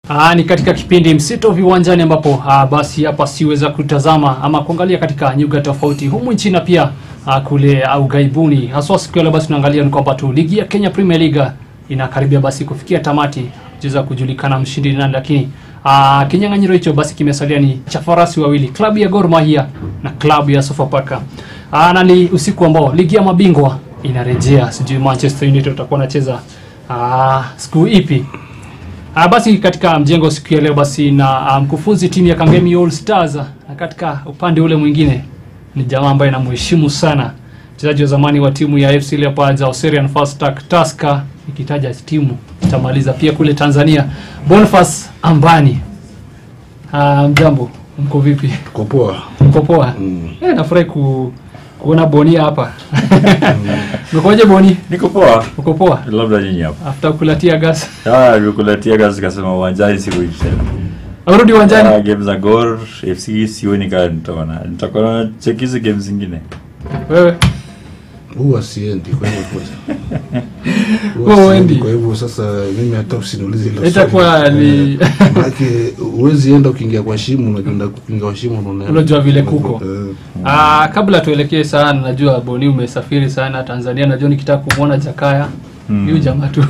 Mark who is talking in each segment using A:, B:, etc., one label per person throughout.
A: Aa, ni katika kipindi msito viwanjani ambapo aa, basi hapa siweza kutazama ama kuangalia katika nyuga tofauti humu nchini na pia aa, kule au gaibuni. Haswa siku ya leo basi tunaangalia ni kwamba tu ligi ya Kenya Premier League inakaribia basi kufikia tamati, cheza kujulikana mshindi ni nani, lakini aa, kinyang'anyiro hicho basi kimesalia ni cha farasi wawili, klabu ya Gor Mahia na klabu ya Sofapaka. Aa, na ni usiku ambao ligi ya mabingwa inarejea, sijui Manchester United watakuwa wanacheza aa, siku ipi? Ah, basi katika mjengo siku ya leo basi na ah, mkufunzi timu ya Kangemi All Stars na katika upande ule mwingine ni jamaa ambaye namheshimu sana mchezaji wa zamani wa timu ya FC Leopards Australian Fast Track Tusker ikitaja timu itamaliza pia kule Tanzania Boniface Ambani. Ah, mjambo mko vipi?
B: Kwa poa.
A: Mko poa?
B: Mm.
A: Eh, nafurahi ku, kuona Boni hapa. Mkoje Boni?
C: Niko poa,
A: Uko poa?
C: labda nyinyi hapa.
A: After kulatia gas.
C: Ah, nimekuletea kazi kasema uwanjani siku tena.
A: Arudi uwanjani.
C: Ah, game za Gor FC sioni kama nitaona. Nitakuwa na check hizi game zingine.
A: Wewe
B: Huwa siendi kwa hivyo kwa.
A: Huwa
B: Huwa
A: huendi?
B: siendi kwa hivyo sasa mimi hata usiniulize hilo.
A: Itakuwa
B: swali.
A: ni-
B: Eh, Maanake huwezi enda ukiingia kwa shimo unakwenda kuingia kwa shimo unaona.
A: Unajua vile kuko.
B: Eh,
A: Ah, kabla tuelekee sana, najua Boni umesafiri sana Tanzania, najua nikitaka kumwona Jakaya
C: Mm.
A: huyu jamaa tu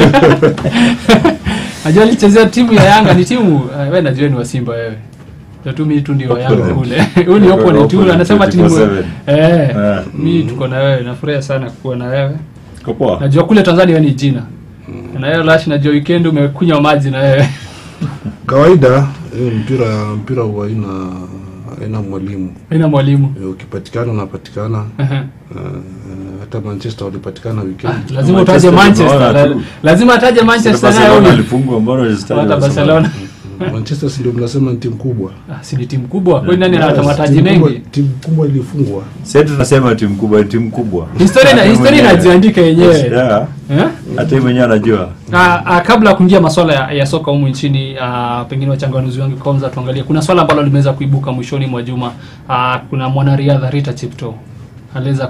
A: najua alichezea timu ya Yanga, ni timu ah, wewe najua ni wa Simba wewe ndio tu mimi tu ndio wa Yanga
C: Opponent.
A: kule huyu ni opponent huyu anasema timu
C: 24/7.
A: eh
C: Ah.
A: mimi tuko na wewe, nafurahi sana kuwa na wewe.
C: Niko poa.
A: Najua kule Tanzania wewe ni jina na wewe Lash, najua weekend umekunywa maji na wewe
B: Kawaida eh, mpira mpira huwa haina haina mwalimu.
A: ina mwalimu
B: Eh, Ukipatikana unapatikana.
A: Ehe.
B: Eh, hata Manchester walipatikana weekend.
A: Ah, lazima utaje
C: Manchester
A: Manchester,
C: tunaona
A: la-
C: tu.
A: lazima ataje Manchester naye
C: Barcelona
A: huyu.
C: alifungwa mbona usitaje
A: hata Barcelona
B: Manchester si ndio mnasema ni timu kubwa.
A: Ah, si ni timu kubwa kwani nani
B: Yes,
A: anata mataji
B: timu kubwa-
A: mengi
B: Timu kubwa ilifungwa.
C: Sasa tunasema timu kubwa, timu kubwa.
A: historia ina-
C: Hata
A: historia
C: mwenyewe.
A: inajiandika yenyewe
C: Yeah.
A: eh?
C: Hata yeye mwenyewe anajua.
A: Ah, ah, kabla ya kuingia masuala ya, ya soka humu nchini ah, pengine wachanganuzi wangu kwanza tuangalie kuna swala ambalo limeweza kuibuka mwishoni mwa juma ah, kuna mwanariadha Rita Cheptoo aliweza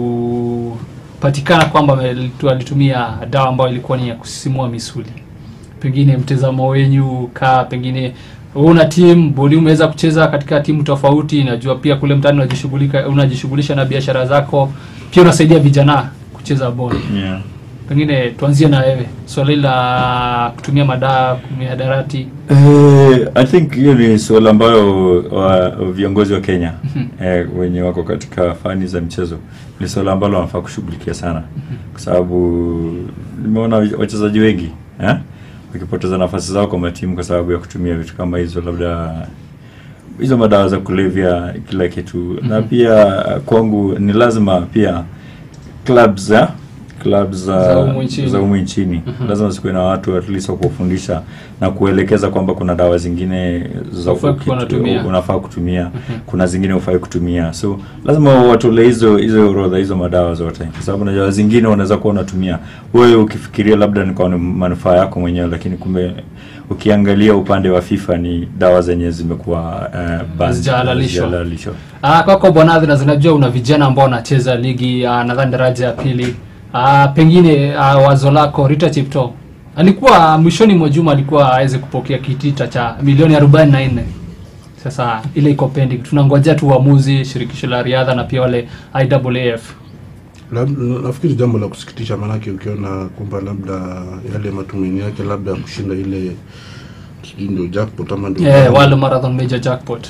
A: kupatikana kwamba ame- alitumia dawa ambayo ilikuwa ni ya kusisimua misuli pengine mtazamo wenyu kaa pengine wewe una timu bodi umeweza kucheza katika timu tofauti najua pia kule mtaani unajishughulika unajishughulisha na biashara zako pia unasaidia vijana kucheza bodi
C: Yeah.
A: pengine tuanzie na wewe swala hili la kutumia madawa mihadarati
C: Eh, I think hiyo ni suala ambayo wa, viongozi wa Kenya eh, wenye wako katika fani za mchezo ni suala ambalo wanafaa kushughulikia sana, kwa sababu nimeona wachezaji wengi eh, wakipoteza nafasi zao kwa matimu kwa sababu ya kutumia vitu kama hizo, labda hizo madawa za kulevya, kila kitu na
A: Mhm.
C: pia kwangu ni lazima pia clubs eh, clubs za
A: Za humu nchini.
C: za humu nchini
A: Mhm.
C: lazima zikuwe na watu at least wa kuwafundisha na kuelekeza kwamba kuna dawa zingine za
A: Hufai
C: uki-
A: kuwa unatumia.
C: unafaa kutumia
A: Mhm.
C: kuna zingine hufai kutumia so lazima watolee hizo hizo orodha hizo madawa zote kwa sababu najua zingine unaweza kuwa unatumia wewe ukifikiria labda ni kwa ni manufaa yako mwenyewe lakini kumbe ukiangalia upande wa FIFA ni dawa zenye zimekuwa uh, banned,
A: Hazijahalalishwa.
C: hazijahalalishwa.
A: Ah, kwako bwana na zinajua una vijana ambao wanacheza ligi ah, nadhani daraja ya pili ah, pengine ah, wazo lako Rita Cheptoo alikuwa mwishoni mwa juma alikuwa aweze kupokea kitita cha milioni 44 sasa ile iko pending tunangojea tu uamuzi shirikisho la riadha na pia wale IAAF
B: Lab- nafikiri jambo la kusikitisha maanake ukiona kwamba labda yale matumaini yake labda ya kushinda ile sijui ndio jackpot ama ndio
A: yeah, World Marathon Major Jackpot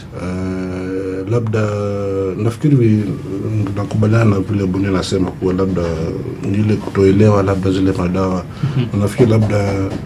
B: Eh, labda nafikiri vi- nakubaliana na vile Buni anasema kuwa labda ni ile kutoelewa labda zile madawa nafikiri labda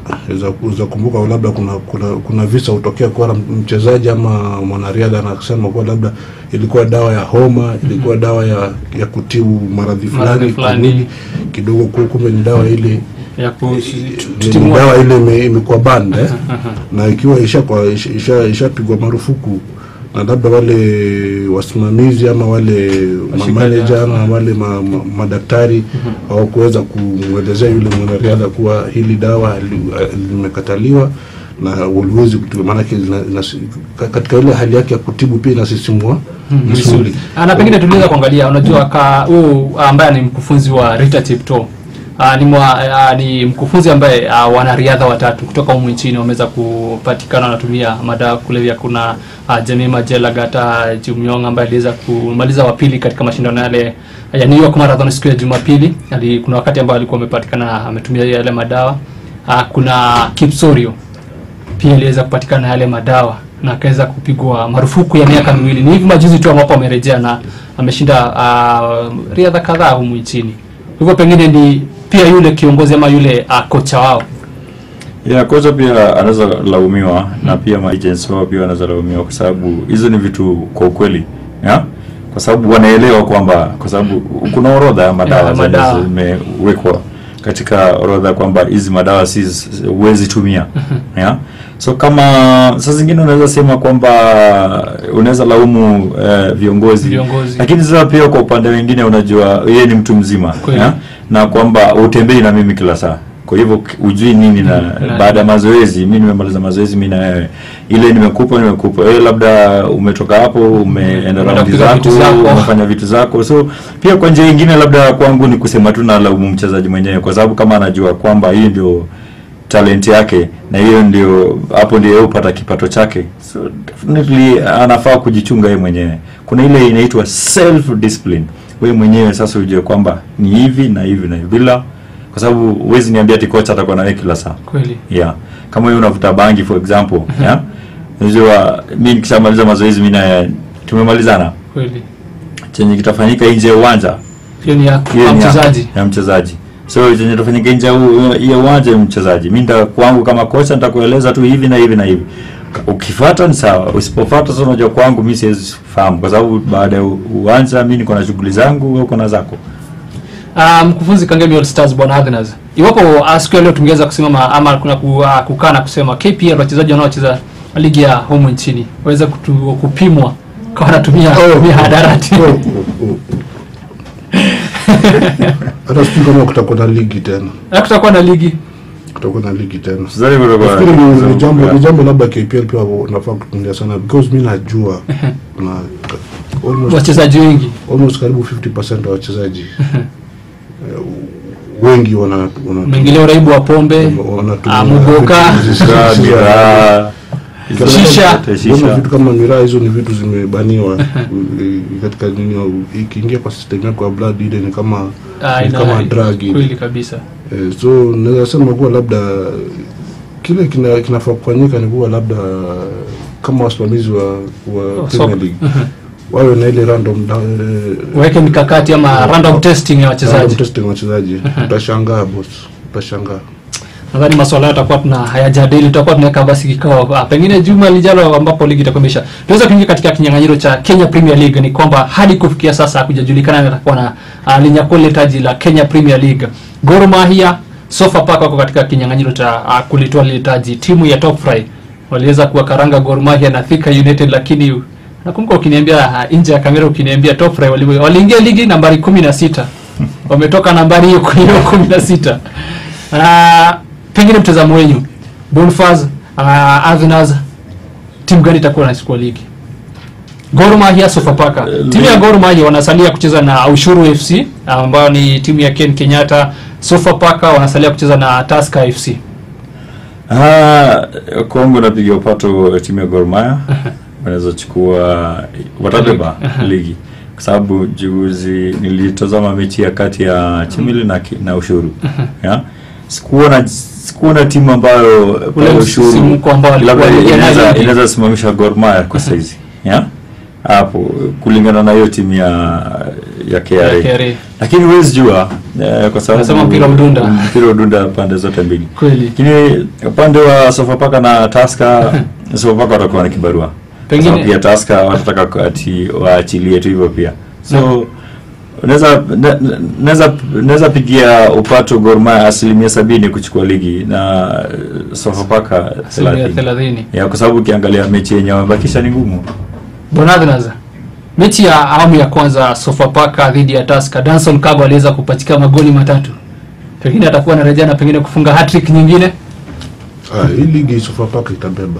B: za kumbuka labda kuna, kuna kuna visa hutokea kuwa mchezaji ama mwanariadha anasema kuwa labda ilikuwa dawa ya homa ilikuwa dawa ya, ya kutibu maradhi
A: Maradhi
B: fulani kwa
A: fulani.
B: mwili kidogo ku- kumbe ni dawa ile
A: ya
B: ni
A: kutimua
B: dawa ile ime- imekuwa band eh? na ikiwa ishapigwa isha, isha, ishapigwa marufuku na labda wale wasimamizi ama wale
A: Washikaji,
B: manager
A: ah.
B: ama wale ma, ma, madaktari hawakuweza kumwelezea yule mwanariadha kuwa hili dawa li- limekataliwa na uliwezi kutumia maanake zina- zina- katika ile hali yake ya kutibu pia inasisimua
A: misuli. Ah, na pengine tuliweza kuangalia, unajua ka huu ambaye ni mkufunzi wa Rita Cheptoo Uh, ni, mwa, uh, ni mkufunzi ambaye uh, wanariadha watatu kutoka humu nchini wameweza kupatikana wanatumia madawa ya kulevya. Kuna uh, Jemima Jelagata Jumyong ambaye aliweza kumaliza wa pili katika mashindano yale ya New York Marathon siku ya Jumapili. Ali, kuna wakati ambao alikuwa amepatikana ametumia yale madawa. Uh, kuna Kipsorio pia aliweza kupatikana yale madawa na akaweza kupigwa marufuku ya miaka miwili. Ni hivi majuzi tu ambapo amerejea na ameshinda uh, riadha kadhaa humu nchini. Hivyo pengine ni pia yule kiongozi ama yule uh, kocha wao
C: ya kocha pia anaweza laumiwa na pia maagents wao pia wanaweza laumiwa kwa sababu hizo ni vitu kwa ukweli ya kwa sababu wanaelewa kwamba kwa sababu kuna orodha ya madawa
A: Ya,
C: zenye
A: madawa.
C: zimewekwa katika orodha kwamba hizi madawa si huwezi tumia ya so kama saa zingine unaweza sema kwamba unaweza laumu eh, viongozi
A: Viongozi.
C: lakini sasa pia kwa upande wengine unajua yeye ni mtu mzima
A: Kweli.
C: ya? na kwamba utembei na mimi kila saa kwa hivyo k- ujui nini na
A: na-
C: baada ya mazoezi mi nimemaliza mazoezi mi na wewe ile nimekupa nimekupa wewe labda umetoka hapo umeenda
A: Umeenda
C: raundi
A: kupiga
C: zako
A: vitu zako.
C: umefanya vitu zako so pia kwa njia ingine labda kwangu ni kusema tu na laumu mchezaji mwenyewe kwa sababu kama anajua kwamba hii ndio talent yake na hiyo ndio hapo ndio yeye hupata kipato chake so definitely anafaa kujichunga yeye mwenyewe kuna ile inaitwa self discipline wewe mwenyewe sasa ujue kwamba ni hivi na hivi na hivi bila kwa sababu huwezi niambia ati kocha atakuwa na wewe kila saa
A: kweli.
C: yeah kama wewe unavuta bangi for example yeah unajua mimi nikishamaliza mazoezi mimi na tumemalizana
A: Kweli.
C: chenye kitafanyika nje ya uwanja
A: Hiyo ni ya
C: hiyo
A: ya
C: ni ya-
A: mchezaji.
C: ya mchezaji so chenye tafanyika nje ya u- ya uwanja ya mchezaji mi nita kwangu kama kocha nitakueleza tu hivi na hivi na hivi ukifuata ni sawa usipofuata sasa unajua kwangu mi siwezi fahamu kwa sababu baada ya u- uwanja mi niko na shughuli zangu wewe uko na zako
A: Uh, mkufunzi Kangemi All Stars bwana Agnes. Iwapo uh, siku ya leo tungeweza kusimama ama kuna ku, uh, kukaa na kusema KPL wachezaji wanaocheza ligi ya humu nchini waweze kutu, kupimwa kwa wanatumia mihadarati.
B: Oh, oh, oh. hata sijui kama kutakuwa na ligi tena
A: Na kutakuwa na ligi
B: kutakuwa na ligi tena
C: Mchezaji kutoka-
B: nafikiri ni- ni jambo ni jambo labda KPL pia nafaa kutumia sana because mi najua na almost,
A: wachezaji wengi
B: almost karibu 50% wa wachezaji eh, wengi wana wana-
A: umeingilia uraibu wa pombe
B: wanatumia
A: ah, muboka
C: Miraa, miraa, hizo
A: Shisha.
C: zote,
B: Mbona
C: shisha.
B: vitu kama miraa hizo ni vitu zimebaniwa eh, katika nini ikiingia kwa system yako ya blood ile ni kama
A: ah,
B: ni
A: ina-
B: kama drug ile.
A: kweli kabisa
B: Eh, so naweza sema kuwa labda kile kina, kinafaa kufanyika ni kuwa labda kama wasimamizi wa, wa
A: Oh,
B: Premier
A: soka.
B: League wawe na ile random da- eh,
A: waweke mikakati ama random testing ya
B: random
A: wachezaji
B: testing ya wachezaji utashangaa boss utashangaa
A: nadhani maswala hayo tutakuwa tuna hayajadili tutakuwa tunaweka basi kikao ah, pengine juma lijalo ambapo ligi itakuwa imeisha tunaweza kuingia katika kinyang'anyiro cha Kenya Premier League ni kwamba hadi kufikia sasa hakujajulikana nani atakuwa na uh, linyakua lile taji la Kenya Premier League Gor Mahia Sofapaka wako katika kinyang'anyiro cha uh, kulitoa lile taji timu ya Top Fry waliweza kuwakaranga Gor Mahia na Thika United lakini nakumbuka ukiniambia uh, nje ya kamera ukiniambia Top Fry wali- waliingia ligi nambari kumi na sita wametoka nambari hiyo hiyo kumi na sita Ah, pengine mtazamo wenyu Bonfaz uh, Avinas timu gani itakuwa nachukua ligi Gor Mahia Sofapaka
C: Eh,
A: timu ya
C: ligi-
A: Gor Mahia wanasalia kucheza na Ushuru FC ambayo ni timu ya Ken Kenyatta Sofapaka wanasalia kucheza na Tusker FC
C: Ah, Kongo napiga upato timu ya Gor Mahia wanaweza chukua watabeba ligi kwa sababu juzi nilitazama mechi ya kati ya Chimili na, ki- na Ushuru ya sikuona sikuona timu ambayo
A: Ule
C: pale Ushuru
A: msisimko ambao walikuwa
C: labda
A: wanaingia nayo
C: inaweza
A: ligi.
C: inaweza simamisha Gor Mahia kwa saizi ya hapo kulingana na hiyo timu ya ya KRA,
A: Ya KRA.
C: lakini huwezi jua eh, kwa sababu
A: Wanasema mpira udunda.
C: mpira udunda pande zote mbili
A: kweli
C: lakini upande wa Sofapaka na Taska Sofapaka watakuwa na kibarua
A: Pengine-
C: Pengine pia Taska watataka ku- ati waachilie tu hivyo pia so naweza na- na- naweza naweza pigia upato Gor Mahia asilimia sabini kuchukua ligi na eh, Sofapaka
A: asilimia
C: 30
A: 30
C: ya kwa sababu ukiangalia mechi yenye wamebakisha ni ngumu
A: Bonadnas mechi ya awamu ya kwanza Sofapaka dhidi ya Tusker Danson Kago aliweza kupatika magoli matatu pengine atakuwa anarejea na pengine kufunga hat-trick nyingine
B: ah, hii ligi Sofapaka itabeba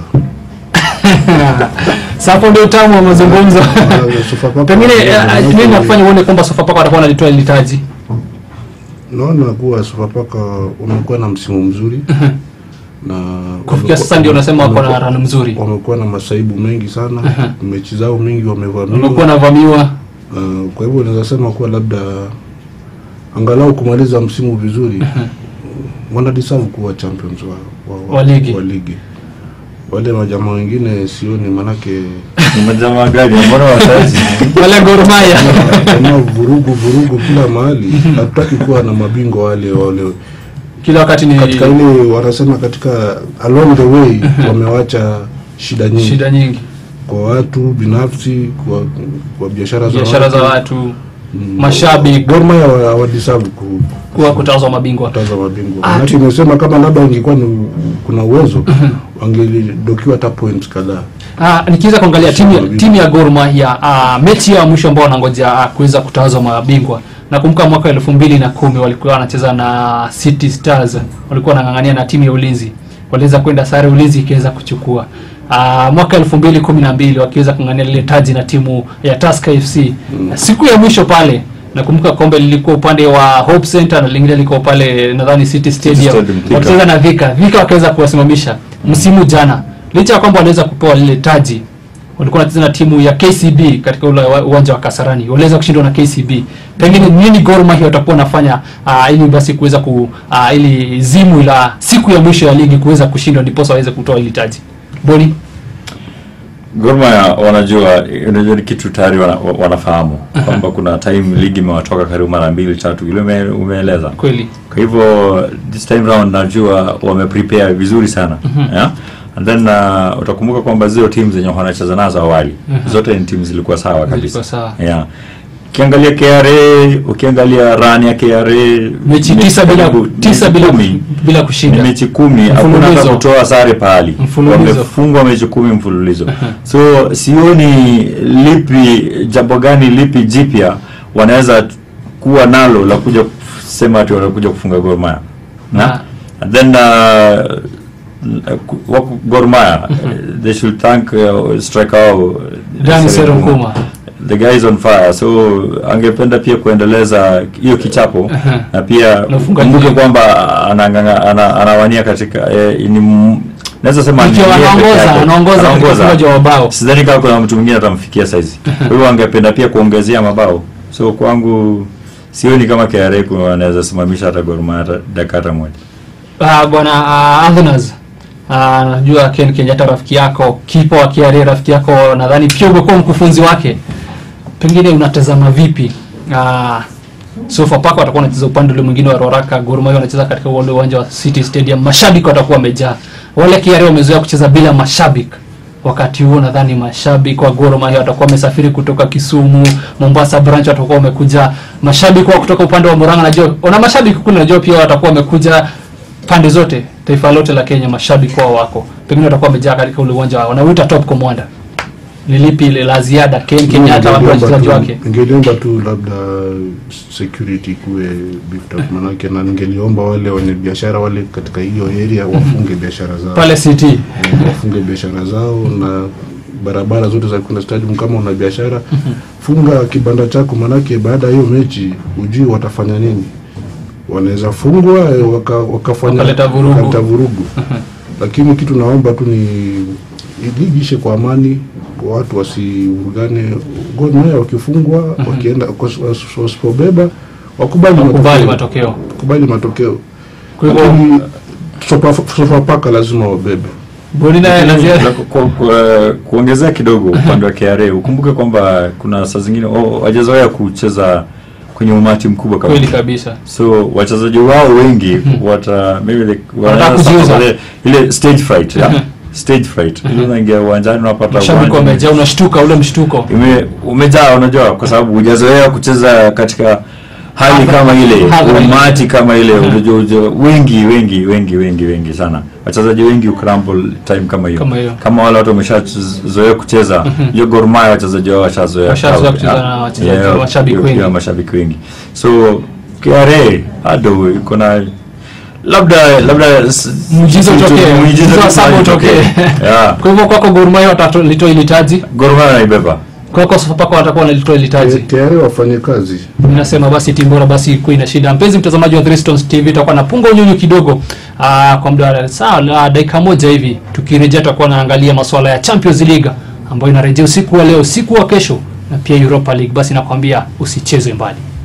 A: Sasa hapo ndio utamu wa mazungumzo
B: Ah, Sofapaka
A: pengine
B: itabeba.
A: eh, nini nakufanya uone kwamba Sofapaka watakuwa wanalitoa ile taji
B: naona kuwa Sofapaka wamekuwa na msimu mzuri na
A: kufikia
B: wamekuwa-
A: sasa ndio unasema wako na
B: wamekuwa-
A: run mzuri
B: wamekuwa na masaibu mengi sana mechi zao mingi wamevamiwa
A: wamekuwa navamiwa
B: Uh, kwa hivyo naweza sema kuwa labda angalau kumaliza msimu vizuri wana deserve kuwa champions wa, wa,
A: Wa ligi.
B: wa ligi. Wale majamaa wengine sioni, manake
C: Ni majamaa gani mbona wataji
A: wale Gor Mahia
B: kama vurugu vurugu kila mahali. Hatutaki kuwa na mabingwa wale wale
A: kila wakati ni
B: katika ile wanasema katika along the way wamewacha shida nyingi
A: shida nyingi
B: kwa watu binafsi, kwa, kwa biashara za
A: biashara za watu mashabiki
B: Gor Mahia hawa- hawadeserve ku,
A: kuwa kutazwa mabingwa
B: kutaza mabingwa
A: Ah,
B: manake imesema kama labda ingekuwa ni kuna uwezo wangedokiwa hata points kadhaa
A: Ah, nikiweza kuangalia timu ya,
B: Mabingwa.
A: timu ya Gor Mahia ah, mechi ya mwisho ambao wanangoja ah, kuweza kutawazwa mabingwa nakumbuka mwaka elfu mbili na kumi walikuwa wanacheza na City Stars walikuwa wanang'ang'ania na timu ya ulinzi waliweza kwenda sare ulinzi ikiweza kuchukua Ah, mwaka elfu mbili kumi na mbili wakiweza kung'ang'ania lile taji na timu ya Tusker FC siku ya mwisho pale nakumbuka kombe lilikuwa upande wa Hope Center na lingine lilikuwa pale nadhani City Stadium
C: Stadium, Thika.
A: wakicheza na Vika Vika wakaweza kuwasimamisha msimu jana licha ya kwamba waliweza kupewa lile taji walikuwa wanacheza na timu ya KCB katika ule wa- uwanja wa Kasarani waliweza kushindwa na KCB pengine nini Gor Mahia watakuwa wanafanya uh, ili basi kuweza ku uh, ili zimu la siku ya mwisho ya ligi kuweza kushindwa ndiposa waweze kutoa ile taji Boni
C: Gor Mahia wanajua, unajua ni kitu tayari wana, wa- wanafahamu kwamba kuna time ligi imewatoka karibu mara mbili tatu, ile ume, umeeleza.
A: kweli
C: Kwa hivyo this time round najua wameprepare vizuri sana yeah? and then uh, utakumbuka kwamba zile teams zenye wanacheza nazo awali zote ni teams zilikuwa sawa kabisa
A: Zilikuwa sawa.
C: yeah. Ukiangalia KRA, ukiangalia run ya KRA
A: mechi tisa bila
C: karibu-
A: tisa bila
C: kumi.
A: bila
C: ni
A: kushinda
C: mechi kumi hakuna
A: Mfululizo.
C: hata kutoa sare pahali
A: Mfululizo.
C: wamefungwa mechi kumi mfululizo so sioni lipi jambo gani lipi jipya wanaweza kuwa nalo la kuja kusema ati wanakuja kufunga Gor Mahia
A: Ah.
C: na and then uh, ku- wako Gor Mahia they should thank uh, striker wao
A: Dani
C: Serekuma.
A: Serekuma.
C: the guy is on fire so angependa pia kuendeleza hiyo kichapo
A: Aha.
C: na pia
A: Na ufungaji
C: kumbuke
A: mwingi.
C: kwamba anang'ang'a- ana- anawania katika eh, ni m- naweza sema ni
A: Ikiwa
C: yeye peke
A: anaongoza
C: yake.
A: anaongoza katika
C: Anaongoza.
A: ufungaji wa mabao
C: sidhani kama kuna mtu mwingine atamfikia saizi kwa hivyo angependa pia kuongezea mabao so kwangu sioni kama KRA kuna wanaweza simamisha hata Gor Mahia hata dakika hata moja
A: Ah, bwana uh, Anthony Ah, najua Ken Kenyatta rafiki yako, kipa wa KRA rafiki yako, nadhani pia umekuwa mkufunzi wake. Pengine unatazama vipi? Ah, Sofapaka watakuwa wanacheza upande ule mwingine wa Roraka, Gor Mahia wanacheza katika ule uwanja wa City Stadium. Mashabiki watakuwa wamejaa. Wale KRA wamezoea kucheza bila mashabiki. Wakati huo nadhani mashabiki wa Gor Mahia watakuwa wamesafiri kutoka Kisumu, Mombasa branch watakuwa wamekuja. Mashabiki wa kutoka upande wa Murang'a najua, wana mashabiki kule najua pia watakuwa wamekuja pande zote, taifa lote la Kenya, mashabiki wao wako, pengine watakuwa wamejaa katika ule uwanja wao, wanauita top commander. Ni lipi ile la ziada Ken Kenyatta waambie wachezaji wake?
B: Ningeliomba tu labda security kuwe beefed up, manake na ningeliomba wale wenye biashara wale katika hiyo area wafunge biashara zao
A: Pale City
B: Eh, wafunge biashara zao na barabara zote za kwenda stadium. Kama una biashara funga kibanda chako, manake baada ya hiyo mechi hujui watafanya nini. Wanaweza fungwa eh, waka, wakafanya
A: Wakaleta vurugu.
B: wakaleta vurugu. Lakini kitu naomba tu ni ligi ishe kwa amani, watu wasivurugane. Gor Mahia wakifungwa wakienda was- wasipobeba wakubali
A: wakubali
B: matokeo,
A: matokeo.
B: wakubali matokeo.
A: Kwa hivyo
B: Lakini Sofa- Sofapaka lazima wabebe.
A: Boni naye la
C: La-
A: ziada
C: ku- ku- ku- kuongezea kidogo upande wa KRA ukumbuke kwamba kuna saa zingine oh, wajazoea kucheza kwenye umati mkubwa kama
A: kweli kabisa.
C: so wachezaji wao wengi wata maybe they
A: Wanataka
C: wanaweza
A: kujiuza.
C: suffer ile ile stage fright yeah? stage fright ile unaingia uwanjani unapata
A: Mashabiki
C: uwanja
A: wamejaa, unashtuka ule mshtuko.
C: ime umejaa unajua kwa sababu hujazoea kucheza katika hali
A: Hadhara-
C: kama ile
A: hadhara ile.
C: umati kama ile unajua unajua, wengi wengi wengi wengi wengi sana wachezaji wengi ucramble time kama hiyo
A: Kama hiyo.
C: kama wale watu wameshazoea kucheza hiyo Gor Mahia wachezaji wao washazoea
A: Washazoea
C: crowd,
A: kucheza
C: yeah.
A: na wachezaji-
C: Yeah,
A: mashabiki
C: yeah,
A: wengi.
C: yeah, mashabiki wengi so KRA bado iko na labda labda s-
A: Muujiza
C: kitu-
A: utokee.
C: muujiza
A: Muujiza wa
C: tu
A: saba
C: utokee.
A: utokee.
C: yeah
A: Kwa hivyo kwako Gor Mahia watalitoa ile taji.
C: Gor Mahia wanaibeba
A: kwako Sofapaka watakuwa wanalitoa
B: Eh,
A: litaji
B: tayari wafanye kazi
A: Ninasema basi timu bora basi ikuwe ina shida. Mpenzi mtazamaji wa Three Stones TV, tutakuwa napunga unyunyu kidogo aa, kwa muda wa saa la dakika moja hivi. Tukirejea tutakuwa naangalia masuala ya Champions League ambayo inarejea usiku wa leo, usiku wa kesho na pia Europa League. Basi nakwambia usicheze mbali.